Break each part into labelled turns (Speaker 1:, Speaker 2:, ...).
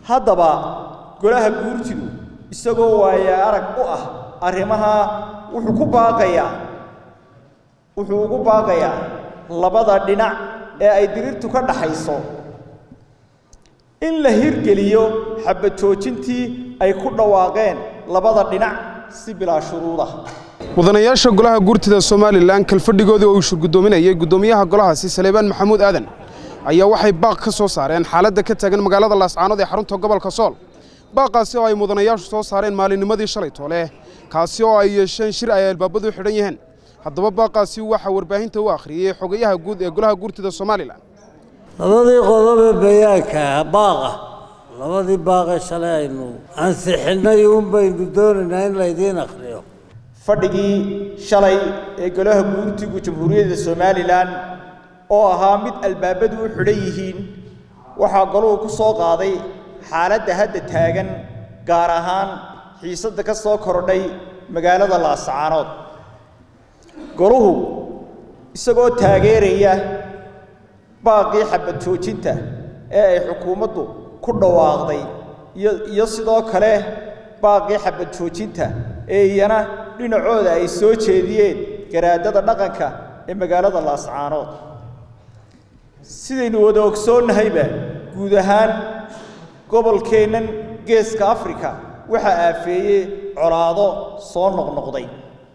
Speaker 1: haddaba golaha guurtidu isagoo waaya arag u ah arrimaha wuxuu ku baaqayaa wuxuu ugu baaqayaa labada dhinac ee ay dirirtu ka dhaxayso in la hirgeliyo xabad joojintii ay ku dhawaaqeen labada dhinac si bilaa shuruuda
Speaker 2: mudanayaasha golaha guurtida somalilan kalfadhigoodii oo uu shurgudoominayay guddoomiyaha golahaasi saleebaan maxamuud aadan ayaa waxay baaq ka soo saareen xaaladda ka taagan magaalada laascaanood ee xarunta gobolka sool baaqaasi oo ay mudanayaashu soo saareen maalinnimadii shalay toole kaasi oo ay yeesheen shir ay albaabadu xidhan yihiin haddaba baaqaasi waxaa warbaahinta u akhriyey xogayaha guud ee golaha guurtida somalilan
Speaker 3: labadii qodobe bayaanka baaqa labadii baaqee shalay aynu ansixinnay un baynu doonaynaa in laydiin akhriyo
Speaker 1: fadhigii shalay ee golaha guurtigu jamhuuriyadda somalilan oo ahaa mid albaabadu u xidhan yihiin waxaa goluhu ku soo qaaday xaaladda hadda taagan gaar ahaan xiisadda ka soo kordhay magaalada laascaanood goluhu isagoo taageeraya baaqii xabad joojinta ee ay xukuumaddu ku dhawaaqday iyo iyo sidoo kale baaqii xabad joojinta ee iyana dhinacooda ay soo jeediyeen garaadada dhaqanka ee magaalada laascaanood sidaynu wada ogsoonnahayba guud ahaan gobolkeennan geeska afrika waxaa aafeeyey colaado soo noqnoqday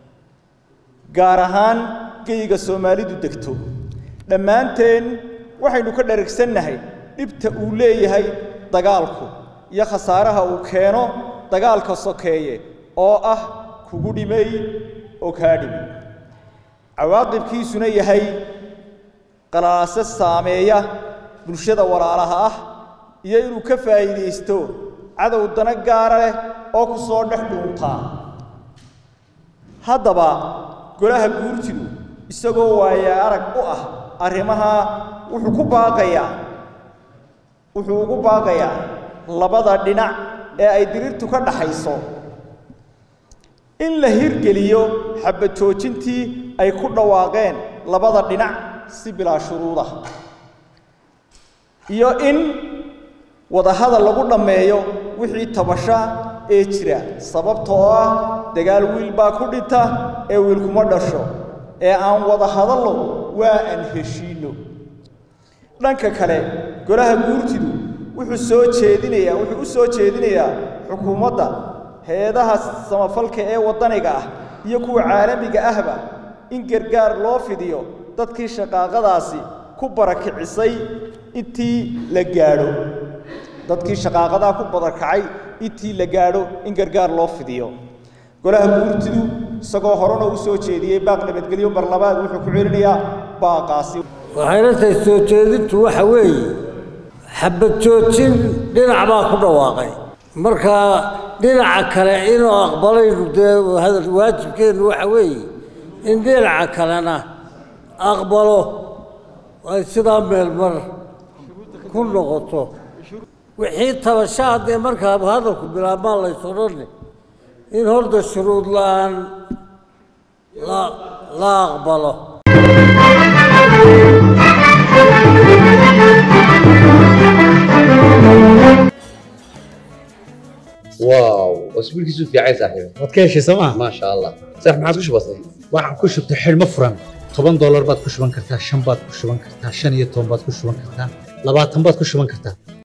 Speaker 1: gaar ahaan geyga soomaalidu degto dhammaanteen waxaynu ka dharagsannahay dhibta uu leeyahay dagaalku iyo khasaaraha uu keeno dagaalka sokeeye oo ah kugu dhimay oo kaa dhimay cawaaqibkiisuna yahay qalaase saameeya bulshada walaalaha ah iyo inuu ka faa'iidaysto cadow dana gaara leh oo ku soo dhex dhuuntaa haddaba golaha guurtidu isagoo waaya arag u ah arrimaha wuxuu ku baaqayaa wuxuu ugu baaqayaa labada dhinac ee ay dirirtu ka dhaxayso in la hirgeliyo xabad joojintii ay ku dhawaaqeen labada dhinac si bilaa shuruuda iyo in wadahadal lagu dhammeeyo wixii tabasha ee jira sababtoo ah dagaal wiil baa ku dhinta ee wiil kuma dhasho ee aan wada hadallo waa aan heshiinno dhanka kale golaha guurtidu wuxuu soo jeedinayaa wuxuu u soo jeedinayaa xukuumadda hay-adaha samafalka ee waddaniga ah iyo kuwa caalamiga ahba in gargaar loo fidiyo dadkii shaqaaqadaasi ku barakicisay intii la gaadho dadkii shaqaaqadaa ku barakacay intii la gaadho in gargaar loo fidiyo golaha guurtidu isagoo horena u soo jeediyey baaq nabadgelyo mar labaad wuxuu ku celinayaa baaqaasi
Speaker 3: waxayna tahay soo jeedintu waxa weeye xabad joojin dhinac baa ku dhawaaqay marka dhinaca kale inuu aqbalaynu dee hadal waajibkeennu waxa weeye in dhinaca kalena aqbalo ay sidaa meelmar ku noqoto wixii tabasha haddee markaa hadalku bilaabmaan lays odhanni in horta shuruud la-aan la la aqbalo
Speaker 4: واو اسبوعك في عايز صاحبي
Speaker 5: waad ka heshay sooma
Speaker 4: ما شاء الله صح ما عادش بسيط
Speaker 5: waxaan ku shubtay xidhmo furan toban doolar baad ku shuban kartaa shan baad ku shuban kartaa shan iyo toban baad ku shuban kartaa labaatan baad ku shuban kartaa